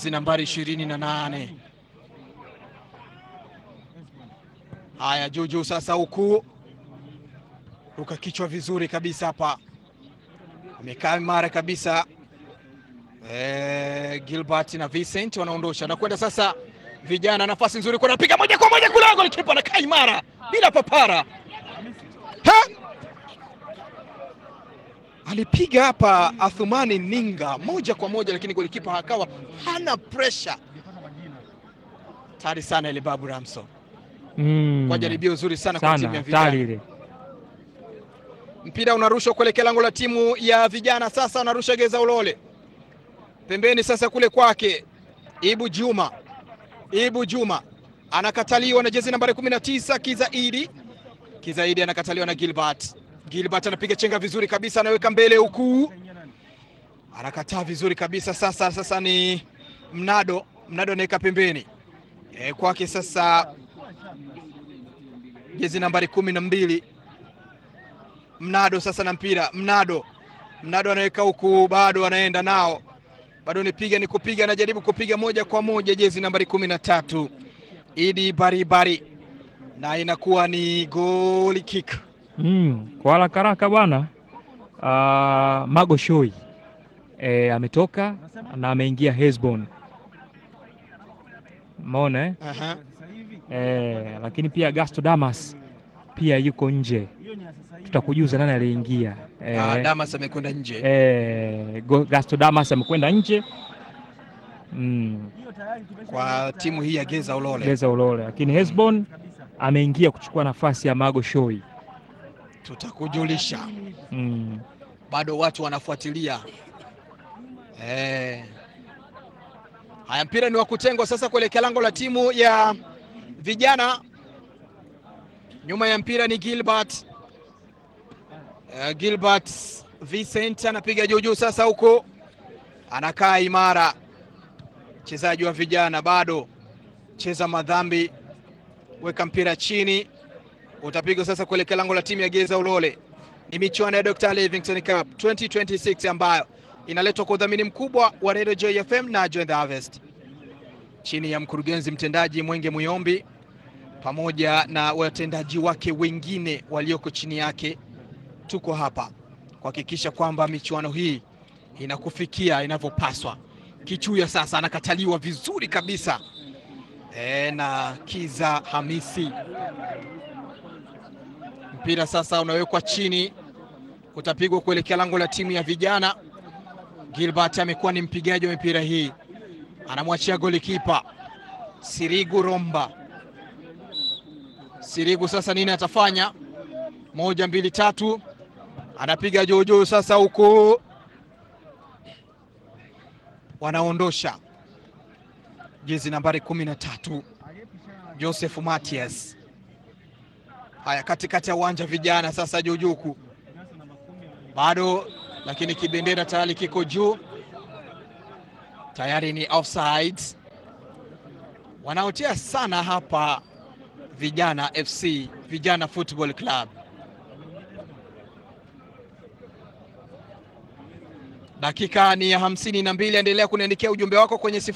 jezi nambari ishirini na nane. Haya, Juju sasa huku ruka kichwa vizuri kabisa hapa, amekaa imara kabisa. E, Gilbert na Vincent wanaondosha na kwenda sasa, vijana nafasi nzuri, kuna piga moja kwa moja kule, golikipa anakaa imara bila papara ha! alipiga hapa Athumani Ninga moja kwa moja, lakini golikipa akawa hana pressure. Tari sana ile Babu Ramso Mm. kwa jaribio zuri sana kwa sana timu ya hatari vijana. ile. Mpira unarushwa kuelekea lango la timu ya vijana. Sasa anarusha Geza Ulole pembeni, sasa kule kwake Ibu Juma. Ibu Juma anakataliwa na jezi nambari 19 Kizaidi. Kizaidi anakataliwa na Gilbert. Gilbert anapiga chenga vizuri kabisa, anaweka mbele huku, anakataa vizuri kabisa. Sasa sasa ni Mnado. Mnado anaweka pembeni e, kwake sasa jezi nambari kumi na mbili Mnado sasa na mpira Mnado, Mnado anaweka huku, bado anaenda nao, bado nipiga ni kupiga, anajaribu kupiga moja kwa moja, jezi nambari kumi na tatu Idi Baribari, na inakuwa ni goli kick. Mm. Kwa haraka haraka bwana, ah, Mago Shoi e, ametoka na ameingia Hesbon umeona eh? Aha. Eh, lakini pia Gasto Damas pia yuko nje, tutakujuza nani aliingia. Eh, Ah, Damas amekwenda nje. eh, Go- Gasto Damas amekwenda nje mm, kwa timu hii ya Geza Ulole. Geza Ulole, lakini Hesbon ameingia kuchukua nafasi ya Mago Shoi Tutakujulisha, mm. bado watu wanafuatilia eh. Haya, mpira ni wa kutengwa sasa kuelekea lango la timu ya vijana. Nyuma ya mpira ni Gilbert eh, Gilbert Vincent anapiga juu juu sasa, huko anakaa imara. Mchezaji wa vijana bado cheza madhambi, weka mpira chini, utapigwa sasa kuelekea lango la timu ya Geza Ulole. Ni michuano ya Dr. Livingstone Cup 2026 ambayo inaletwa kwa udhamini mkubwa wa Radio Joy FM na Joy the Harvest chini ya mkurugenzi mtendaji Mwenge Muyombi pamoja na watendaji wake wengine walioko chini yake. Tuko hapa kuhakikisha kwamba michuano hii inakufikia inavyopaswa. Kichuya sasa anakataliwa vizuri kabisa e, na Kiza Hamisi. Mpira sasa unawekwa chini, utapigwa kuelekea lango la timu ya vijana. Gilbert amekuwa ni mpigaji wa mipira hii, anamwachia golikipa Sirigu Romba. Sirigu sasa nini atafanya? Moja, mbili, tatu, anapiga joojoo sasa, huko wanaondosha jezi nambari kumi na tatu Joseph Matias. Haya, katikati ya uwanja vijana sasa, juujuku bado, lakini kibendera tayari kiko juu, tayari ni offside. Wanaotea sana hapa vijana FC, vijana Football Club. Dakika ni ya hamsini na mbili. Endelea kuniandikia ujumbe wako kwenye